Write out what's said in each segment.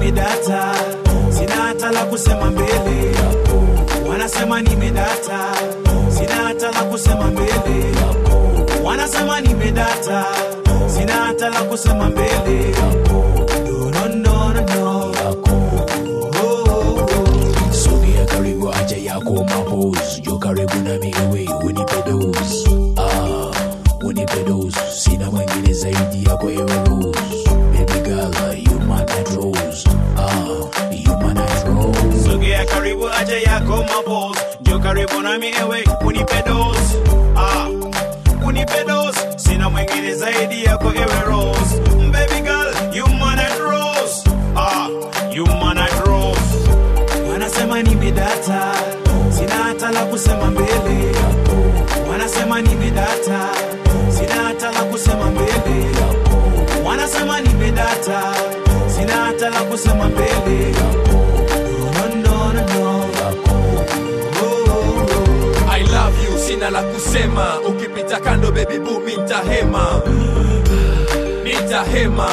nimedata, sina hata la kusema mbele. Wanasema nimedata, sina hata la kusema mbele. Wanasema nimedata, sina hata la kusema mbele. No, no, no, no, no. Oh, oh, oh. sogea karibu acha yako mapos jo karibu nami ewe unipe dos ah, unipe dos sina mwingine zaidi yako ewe rose baby girl you my night rose ah, you my night rose sogea karibu aja yako mabos njo karibu nami ewe unipe dos ah, unipe dos sina mwingine zaidi yako ewe rose baby girl you man at rose ah, you man at rose wanasema nimedata sina hata la kusema mbele wanasema nimedata sina hata la kusema mbele wanasema nimedata sina hata la kusema mbele no, no, no, no. Oh, oh, oh. I love you, sina la kusema. Ukipita kando baby boo, mi nitahema, nitahema.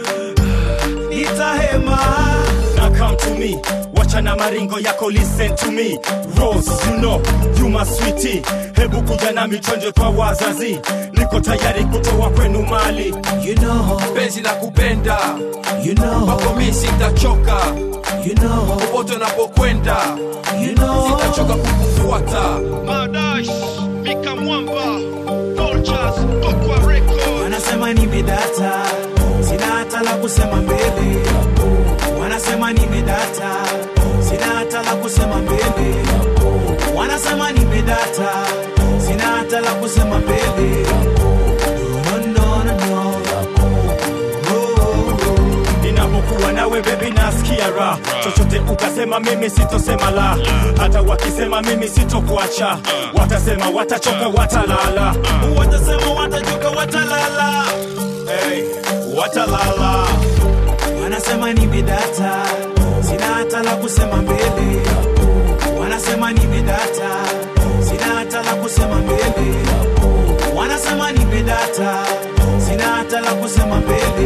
nitahema Now come to me, wachana maringo yako, listen to me. Rose, you know, you my sweetie. Hebu kuja na michonjo kwa wazazi, niko tayari kutoa kwenu mali. you know, Penzi la kupenda you know, kwako mi sitachoka, you know, popote unapokwenda you know. sitachoka kukufuata. Madash, Mika Mwamba, Vultures, Kokwa Records. wanasema nimedata sina hata la kusema mbele wanasema nimedata sina hata la kusema mbele wanasema nimedata sina hata la kusema mbele no, no, no, no. Oh, oh, oh. Ninapokuwa nawe baby nasikia raha, chochote ukasema mimi sitosema la, hata wakisema mimi sitokuacha, watasema watachoka, watalala. watasema watajuka watalala Hey, watalala. wanasema nimedata sina hata la kusema mbele wanasema nimedata sina hata la kusema mbele wanasema nimedata sina hata la kusema mbele